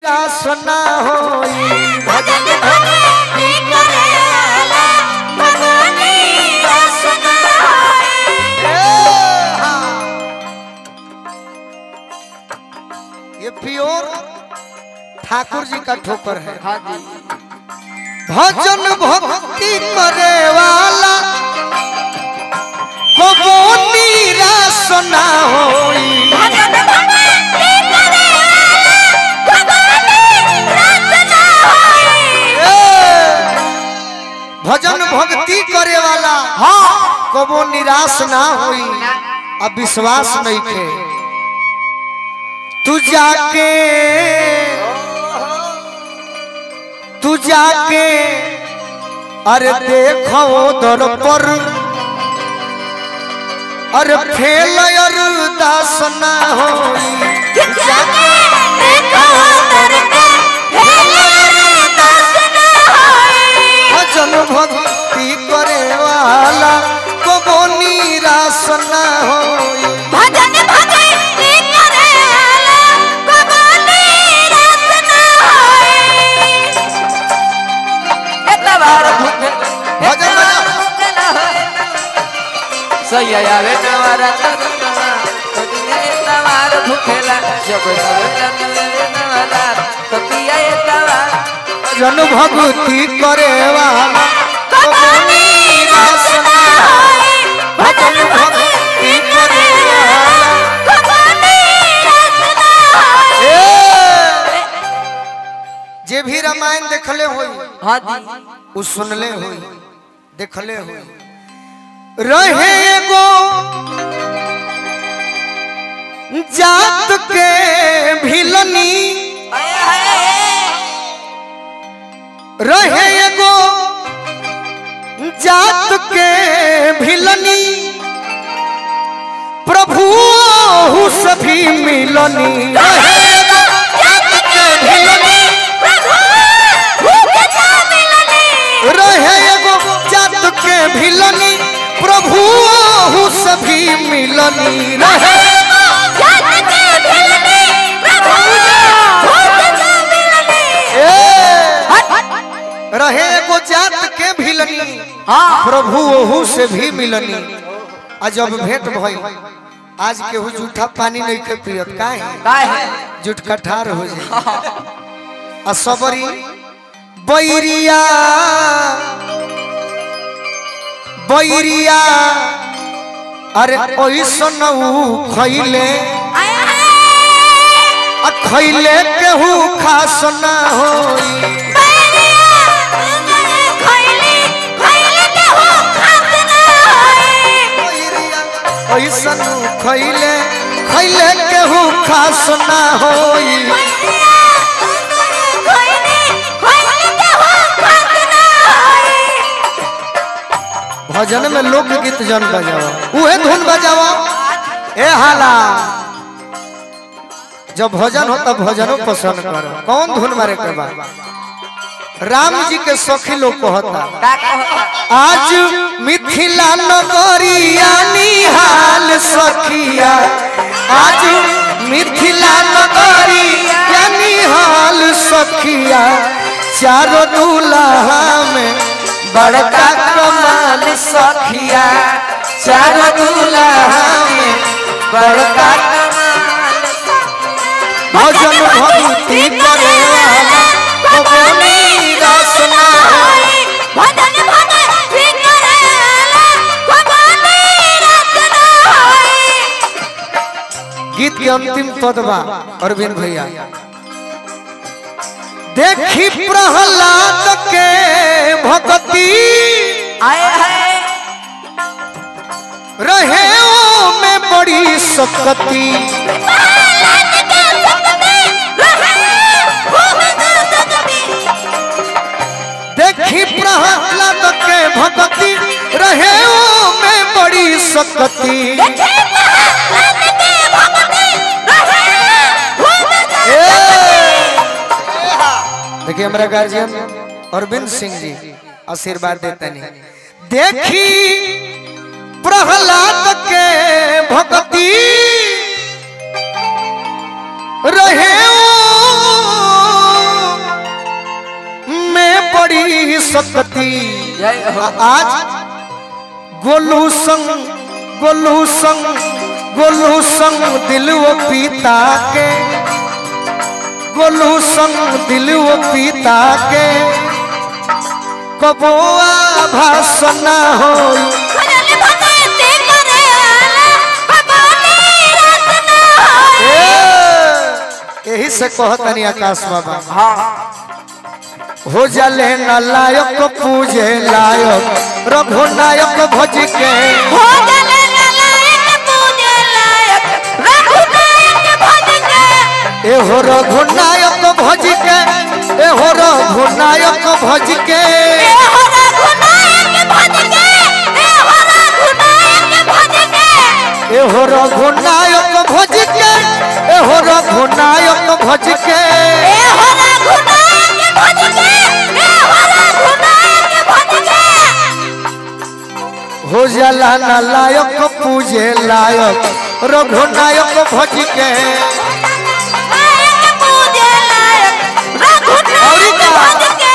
निराश ना होई भजन भक्ति करे वाला भगवानी रस ना होई ए, हाँ। ये प्योर ठाकुर जी का ठोकर है हाँ जी भजन भक्ति करे वाला कबो निराश ना होई भजन भक्ति करे वाला भगवानी रस ना होई ए, भजन भक्ति करे वाला हाँ कबो निराश ना होई अब विश्वास नहीं थे तू जाके तू जाके अरे देखो दर पर अरे फेल अरदास ना होई जाके देखो करके हेले दस ना होई भजन भक्ति करे वाला कबो निराश ना होई भजन भक्ति करे वाला भगवानी रस ना होई इतना बार भूखे भजन बजा। भूखे ना होए सही आवे नवारा तनुवा तनुने इतना बार भूखेला जब नवे नवारा तो पिया इतना बार भजन भक्ति करे वाला कबो निराश ना होई भजन भक्ति करे वाला भगवानी रस ना होई ए, जे भी रामायण देखले होई हाँ जी उ सुनले होई देखले होई रहे एगो जात के भिलनी रहे एगो जात के भिलनी प्रभु ओहु सभी मिलनी रहे एगो जात के भिलनी रहे एगो जात के भिलनी प्रभु ओहु सभी मिलनी रहे ए, रहे एगो जात के भिलनी हाँ प्रभु ओहू से भी मिलनी आ जब भेंट भई आज केहू जूठा पानी नहीं के पियत काहे काय है जुट कठार हो जाए आ सबरी बैरिया बैरिया अरे ओइसन ऊ खैले आ खैले केहू खास ना होई ऐसन खैले खैले केहू खास ना होई भजन में लोकगीत जन बजावा उहे धुन बजावा ए हाला जब भजन होता भजनो पसंद करो कौन धुन मारे के बाद राम जी के सखी लोग कहता का कहता आज मिथिला नगरिया निहाल सखिया आज मिथिला नगरिया निहाल सखिया चारो दूल्हा में बड़का कमाल सखिया चारो दूल्हा में बड़का भजन भक्ति करे वाला भगवानी रस ना होई। भजन भक्ति करे वाला भगवानी रस ना होई गीत के अंतिम पद बा अरविंद भैया देखी प्रहलाद के भक्ति आए है रहे ओ में बड़ी सकती देखी प्रहलाद के भक्ति रहे ओ में बड़ी सकती देखिए हमारा गार्जियन अरविंद सिंह जी आशीर्वाद देते नहीं देखी प्रहलाद के भक्ति रहे ओ शक्ति जय हो आज गोलू संग गोलू संग गोलू संग दिल वो पीता के गोलू संग दिल वो पीता के कबोआ भाषण होई भजन भगती करेला भगवानी रचना होई ए, यही से कहतनी आकाश बाबा हाँ हो जले न लायक पूजे लायक रघुनायक भज के हो गले नालायक पूजे लायक रघुनायक भज के एहो रघुनायक भज के एहो रघुनायक भज के ए हो रघुनायक भज के ए हो रघुनायक भज के एहो रघुनायक भज के एहो रघुनायक भज के ए हो रघुनायक भज के ए हो रघुनायक भज के हो जला न लायक पूजे लायक रघुनायक भज के लायक पूजे लायक रघुनायक भज के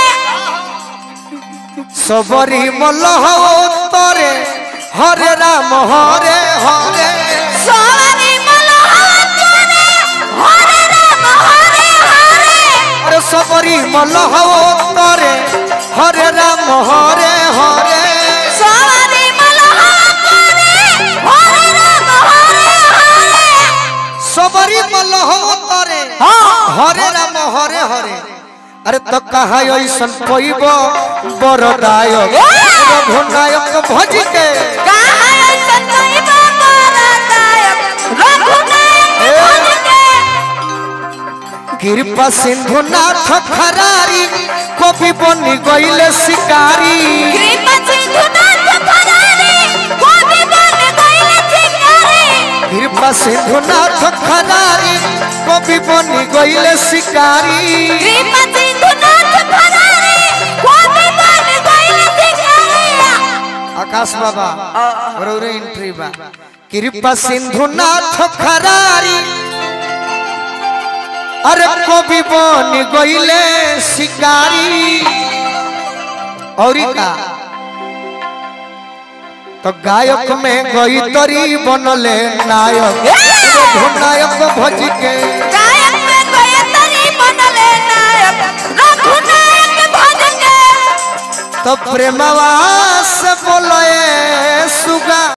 सबरी मलह तरे हरे राम हरे हरे सवारी मलहार करे हरे राम हरे हरे अरे सबरी मलह तरे हरे राम हरे हरे सवारी मलहार करे हरे राम हरे हरे सबरी मलह तरे हरे राम हरे हरे अरे तो कहा ऐसन पैब बरदायक रघुनायक भज के कहाँ ऐसन कोई बाबा रघुनायक भज के कृपा सिंधु नाथ खरारी कवि बनी गईले शिकारी कृपा सिंधु नाथ फरारी कोटि बन गइल शिकारी कृपा सिंधु नाथ खरारी कवि बनी गईले शिकारी कृपा सिंधु नाथ फरारी कोटि बन गइल शिकारी आकाश बाबा रौरे एंट्री बा कृपा सिंधु नाथ खरारी अरे कवि बनी गईले शिकारी और का तो गायक में गई तरी बनले नायक रघुनायक भज के गायक में कोई तरी बनले नायक रघुनायक भज के तो प्रेमवा से बोले सुगा